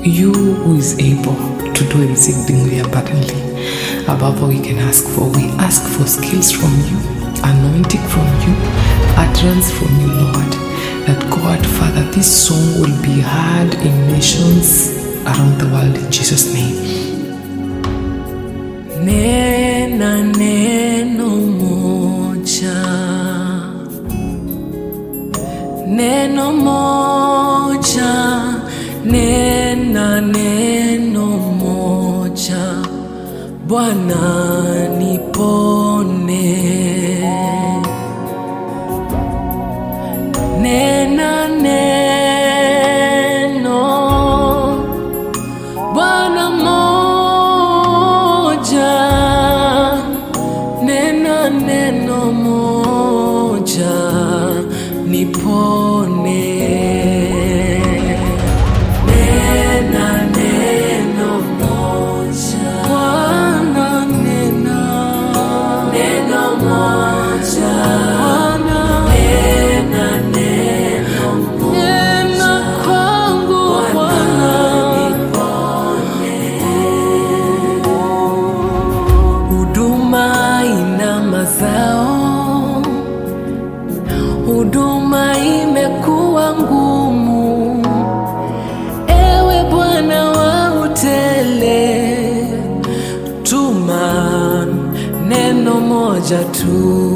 you who is able to do exceedingly abundantly above all we can ask for. We ask for skills from you, anointing from you, utterance from you, Lord. That God, Father, this song will be heard in nations around the world in Jesus' name. Nena neno moja, neno moja, nena neno moja, Bwana nipone. Nena neno Bwana moja, nena neno moja, nipone. Nena neno moja, Bwana nena neno moja, Bwana nena neno moja, nena kwangu Bwana huduma ina mazao, huduma imekuwa ngumu. Ewe Bwana wa utele, tuma neno moja tu.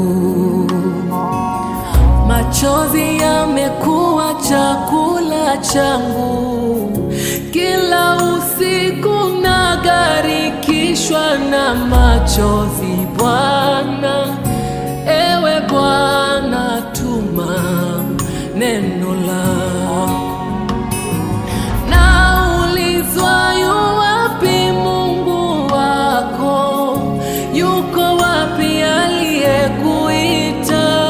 Machozi yamekuwa chakula changu, kila usiku nagarikishwa na machozi. Bwana, ewe Bwana, tuma neno lako. Naulizwa yu wapi Mungu wako? Yuko wapi aliyekuita?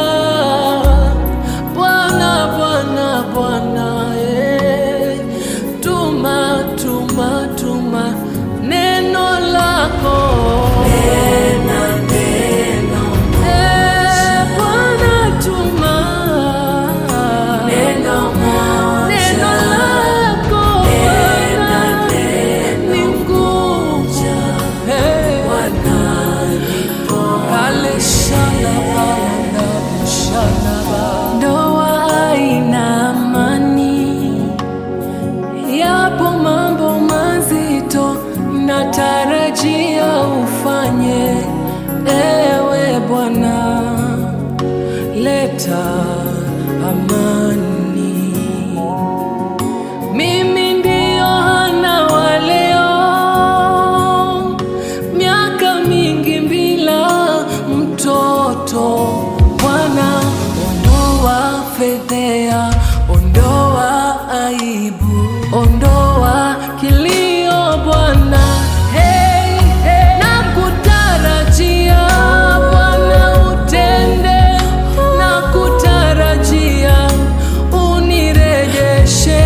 Bwana, Bwana, Bwana, eh, tuma, tuma, tuma neno lako. Eh, Bwana, tuma neno lako Bwana, ni nguvu. Eh, Kale shalaba, ndabu shalaba. Ndoa haina amani, yapo mambo mazito natarajia ufanye, ewe Bwana, leta amani. Mimi ndio Hana wa leo, miaka mingi bila mtoto. Bwana, ondoa fedhea, ondoa aibu, ondoa kilio Bwana. Hey, hey. Nakutarajia Bwana utende, nakutarajia unirejeshe.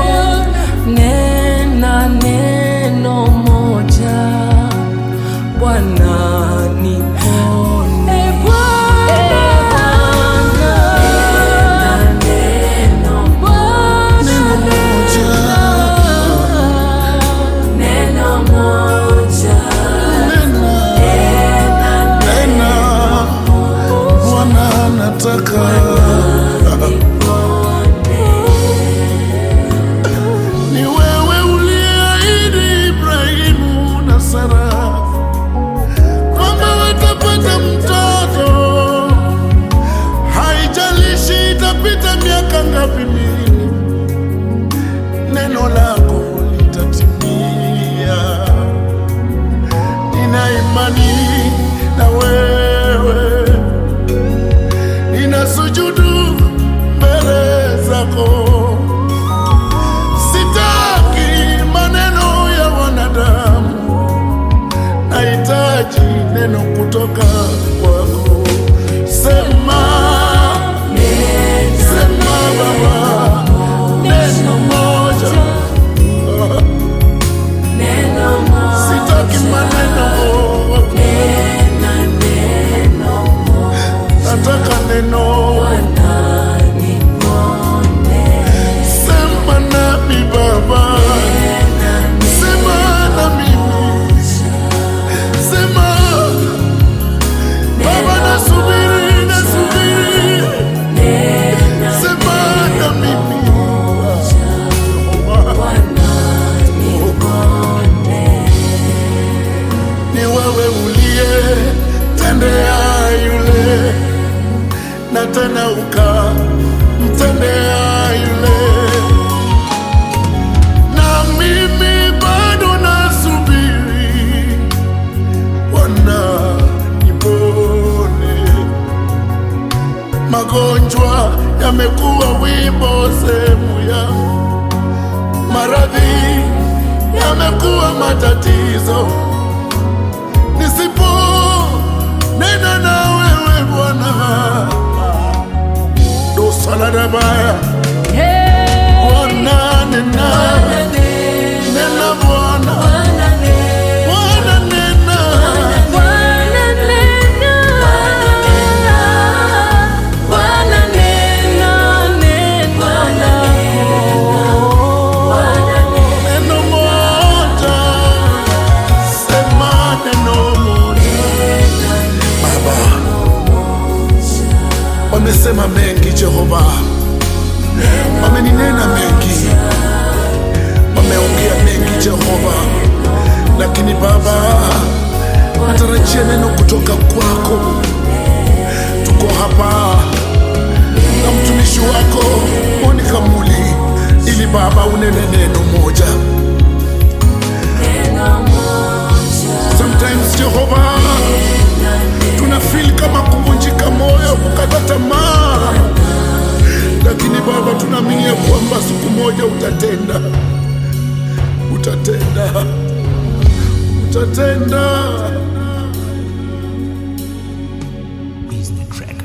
Nena neno moja Bwana nipone. Bwana, Bwana, neno moja. Nena, Bwana nataka ni wewe uliahidi Ibrahimu na Sara kwamba watapata mtoto, haijalishi itapita miaka ngapi mingi, neno lako litatimia. Nina imani na wewe, nina sujudu mbele zako. Sitaki maneno ya wanadamu, nahitaji neno kutoka kwako. Sema, sema Baba, neno moja. Sitaki maneno, nataka neno. Sema nami Baba, matatizo, nisipo nena na wewe Bwana, dosaladabaya Bwana nena, nena Bwana, Bwana nena, neno moja, sema neno moja. Baba, wamesema mengi Jehova, wameninena mengi, wameongea mengi Jehova, lakini Baba, natarajia neno kutoka kwako. Tuko hapa na mtumishi wako Monica Muli, ili Baba unene neno moja. Sometimes Jehova, tuna feel kama kuvunjika moyo, kukata tamaa, lakini Baba tunaamini ya kwamba siku moja utatenda, utatenda, utatenda. is the track.